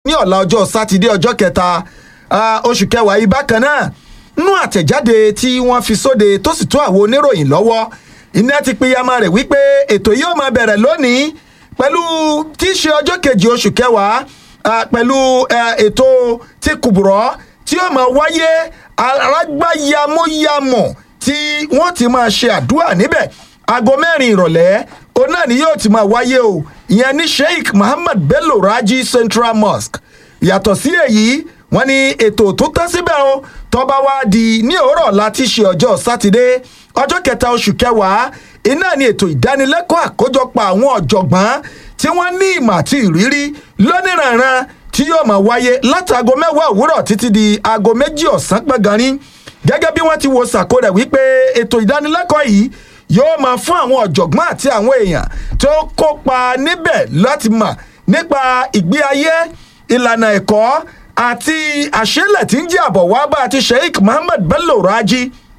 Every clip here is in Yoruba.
ní ọ̀la ọjọ́ sátidé ọjọ́ kẹta ah, oṣù kẹwàá yìí bákan náà nínú àtẹ̀jáde tí wọ́n fi sóde tó sì tó àwọn oníròyìn lọ́wọ́ iná ti pínyàmá rẹ̀ wípé ètò yìí ó máa bẹ̀rẹ̀ lónìí pẹ̀lú tí í ṣe ọjọ́ kejì oṣù kẹwàá ah, pẹ̀lú eh, ètò tí kùbùrọ̀ tí ó máa wáyé arágbáyamóyamọ̀ tí wọ́n ti máa ṣe àdúrà níbẹ̀ aago mẹ́rin ìrọ̀lẹ́ òun náà ni yóò ti máa wáyé o ìyẹn ní sheikh muhammad bello raji central mosque yàtọ̀ sí èyí wọ́n ní ètò tó tán síbẹ̀ o tọ́ba wá di ní òwúrọ̀ láti ṣe ọjọ́ sátidé ọjọ́ kẹta oṣù kẹwàá iná ni ètò ìdánilẹ́kọ̀ọ́ àkójọpọ̀ àwọn ọ̀jọ̀gbọ́n tí wọ́n ní ìmọ̀ àti ìrírí lóníranran tí yóò máa wáyé látago mẹ́wàá òwúrọ̀ títí di aago méjì ọ̀sán pẹ́ganin gẹ́gẹ́ bí wọ́n ti wo sàkó rẹ̀ wípé ètò ìdánilẹ́kọ̀ọ́ yìí yóò máa fún àwọn ọ̀jọ̀gbọ́n àti àwọn èèyàn tó kópa níbẹ̀ láti mọ̀ nípa ìgbé ayé ìlànà ẹ̀kọ́ àti àṣẹlẹ̀ tí ń jẹ́ àbọ̀ wá bá àti sheikh muhammed bello raji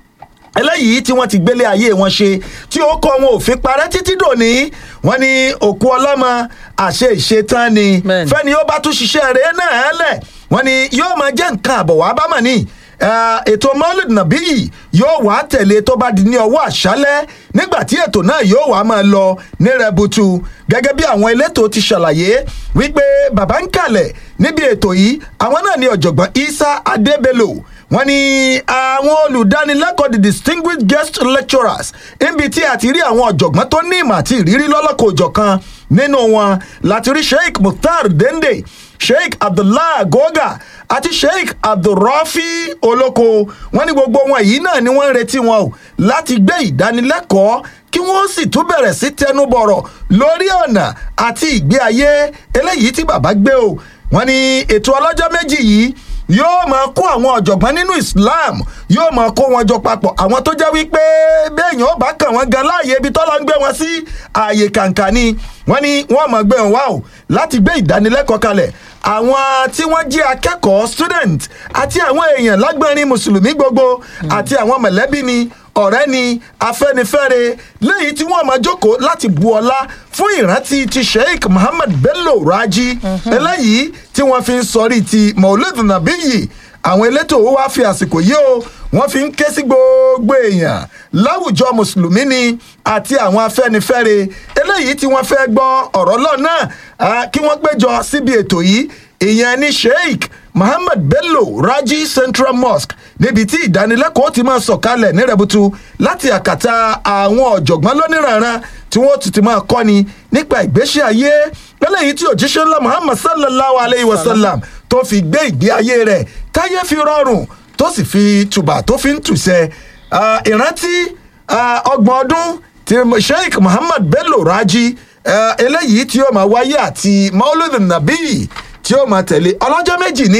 eléyìí tí wọ́n ti gbélé ayé wọn ṣe tí ó kọ́ wọn ò fi parẹ́ títí dòní wọ́n ní òkú ọlọ́mọ àṣẹ ìṣetán ni Bẹ́ẹ̀ni. fẹ́ni ó bá tún ṣiṣẹ́ rẹ̀ náà lẹ̀ wọ́n ní yóò máa jẹ́ nǹkan àbọ̀ wá bámọ̀ ni Eh, ètò maulid nabi yìí yóò wá tẹ̀lé tó bá di ní ọwọ́ àṣálẹ́ nígbà tí ètò náà yóò wá máa lọ ní rẹbutu gẹ́gẹ́ bí àwọn elétò ti ṣàlàyé wípé bàbá ń kalẹ̀ níbi ètò yìí àwọn náà ní ọ̀jọ̀gbọ́n isa adébélò wọ́n ní àwọn olùdánilẹ́kọ̀ọ́ the distinguished guest lecturers níbi tí a ti rí àwọn ọ̀jọ̀gbọ́n tó ní ìmọ̀ àti ìrírí lọ́lọ́kọ̀ òjọ̀kan nínú wọn láti rí sheikh mukhtar dende sheikh abdullah goga àti sheikh abdulrafi olóko wọn ní gbogbo wọn yìí náà ni wọ́n ń retí wọn o láti gbé ìdánilẹ́kọ̀ọ́ kí wọ́n sì tún bẹ̀rẹ̀ sí tẹnubọ̀rọ̀ lórí ọ̀nà àti ìgbé ayé eléyìí tí bàbá gbé o wọ́n ní ètò ọlọ́jọ́ méjì yìí yóò máa kó àwọn ọ̀jọ̀gbọ́n nínú islam yóò máa kó wọn jọ papọ̀ àwọn tó jẹ́ wípé béèyàn ó bá kàn wọ́n gan láàyè ibi tọ́lọ́ ń gbé wọn sí ààyè kàǹkà ni wọ́n ní wọ́n máa gbé wọn wá o láti gbé ìdánilẹ́kọ̀ọ́ kalẹ̀ àwọn tí wọ́n jẹ́ akẹ́kọ̀ọ́ student àti àwọn èèyàn lágbọ́nrin mùsùlùmí gbogbo àti àwọn mọ̀lẹ́bí ni ọ̀rẹ́ ni afẹ́nifẹ́re lẹ́yìn tí wọ́n máa jókòó láti bu ọlá fún ìrántí ti sheikh muhammad bello raji eléyìí tí wọ́n fi ń sọrí ti maulid nabiyi àwọn elétò wa fi àsìkò yìí o wọ́n fi ń ké sí gbogbo èèyàn láwùjọ mùsùlùmí ni àti àwọn afẹ́nifẹ́re eléyìí tí wọ́n fẹ́ gbọ́ ọ̀rọ̀ lọ́nà kí wọ́n péjọ síbi ètò yìí ìyẹn ní sheikh muhammad bello raji central mosque níbi tí ìdánilẹ́kọ̀ọ́ ti máa sọ̀kalẹ̀ ní rẹ̀butu láti àkàtà àwọn ọ̀jọ̀gbọ́n lóníranran tí wọ́n ti ti máa kọ́ni nípa ìgbésí ayé lẹ́lẹ́yìí tí òjíṣẹ́ ńlá muhammad sallallahu alayhi wa sallam tó fi gbé ìgbé ayé rẹ̀ táyé fi rọrùn tó sì fi tùbà tó fi ń tùsẹ̀ Ah, ìrántí ah, ọgbọ̀n ọdún ti sheikh muhammad bello raji ah, eléyìí tí ó máa wáyé àti maulud nabi tí ó máa tẹ̀lé ọlọ́jọ́ méjì ní